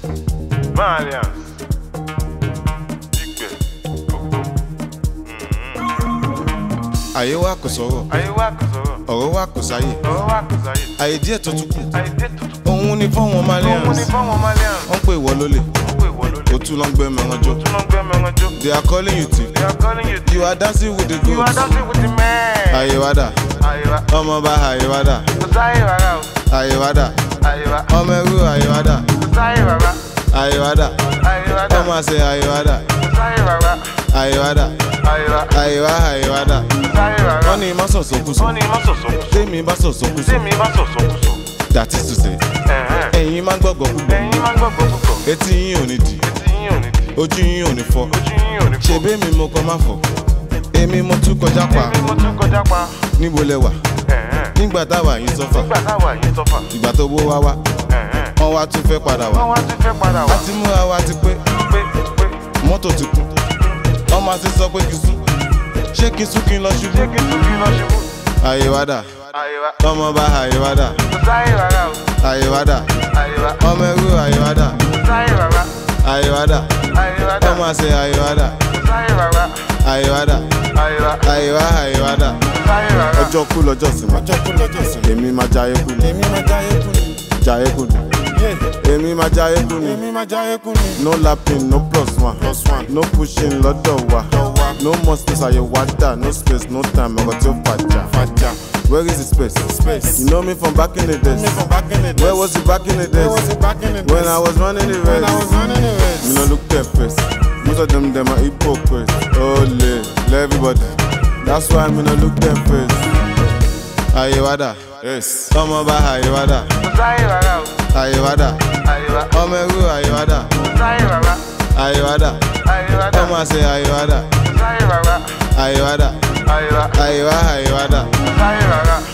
Malians. Igbe. Koko. àyè wa kò sọ̀rọ̀ Ayé wa kò sọ̀rọ̀. ọ̀rọ̀ wa kò sáyè Ọ̀rọ̀ wa kò sáyé. àyè díẹ̀ tó tún kù Àìdé tuntun. òun ni fáwọn Òun malians ni fáwọn Malians. wọ́n pè wọ́ lólè Wọ́n pè wọ́n lólè. ó tún lọ ń gbé mẹ́ran jó Tún lọ gbé mẹ́ran jó. they are calling you thief They are calling you. you are dancing with the You are goats dancing with the man. àyè wa dà Ayé wa. ọmọ bá àyè wa dà Kò sáyé rárá o. àyè wa dà Ayé wa. ọmọ ẹrú àyè wa dà Kò sáyé rárá. àyè wa dà Ayé wa dà. ọmọ àṣẹ àyè wa dà Kò sáyé rárá. àyè wa dà Ayé wa. àyè wa àyè wa dà Kò sáyé rárá. wọ́n ní má sọ̀sọ̀ kú sọ Wọ́n ní má sọ̀sọ̀ kù sọ. tèmi bá sọ̀sọ̀ kú sọ Tèmi bá sọ̀sọ̀ kù sọ. that is to say Ẹ̀hẹ́n. ẹ̀yin máa ń gbọ́gbọ́ púpọ̀ Ẹ̀yin máa ń gbọ́gbọ́ púpọ̀. etí yín ò ní dì Etí yín ò ní di. ojú yín ò ní fọ́ Ojú yín ò ní fọ́. ṣebí mi mo kọ́ má fọ̀ èmi mo tún kọjá pa Èmi mo tún kọjá pa. níbo lẹ wà Ẹ̀hẹ́n. nígbà táwa yín sọ́fà Nígbà táwa yìí sọ́fà. ìgbà tó bó wá wá Ẹ̀hẹ́n. wọ́n wá tún fẹ́ padà wá Wọ́n wá tún fẹ́ padà a wá. ti múra wa ti pé Pé pé mọ́tò ti kú wọ́n máa ti sọ pé kí n sún ṣé kí n sún kí n lọ ṣé ṣubú kí n tún kí lọ ṣubú. àyè wá dà Ayé wa. ọmọ bá àyè wá dà Kò sáyé rárá o. àyè wá dà Ayé wa. ọmọ ẹrú àyè wá dà Kò sáyé rárá. àyè wá dà Ayé wa dà. ọmọ àṣẹ àyè wá dà Kò sáyé rárá. àyè wá dà Ayé wa. àyè wá àyè wá dà. Kò sáyé rárá. ọjọ́ kú lọ́jọ́ sinmi ọjọ́ kú lọ́jọ́ sinmi èmi máa jayé kú ni èmi máa jayé kú ni jayé kú ni èmi máa jayé kú ni èmi máa jayé kú ni. no lapping no plus one plus one no pushing lọ́dọ̀ wa no more space àyè wá dà no space no time ọkọ̀ tí ó fàjà fàjà where is the space space you know me from back in the days from back in the days where was it back in the days where was it back in the days when I was running the race when I was running the race me no look their face most of them dem are hypocrites ole let everybody that's why me no look their face. Ayé wa dà. Yes. Ọmọ bá ayé wa dà. Kò sáyé rárá o. Ayé wa dà. Ayé wa. Ọmọ ẹrú ayé wa dà. Kò sáyé rárá. Ayé wa dà. Ayé wa dà. Ọmọ àṣẹ ayé wa dà. Kò sáyé rárá. Ayé wa dà. Ayé wa. Ayé wa ayé wa dà. Kò sáyé rárá.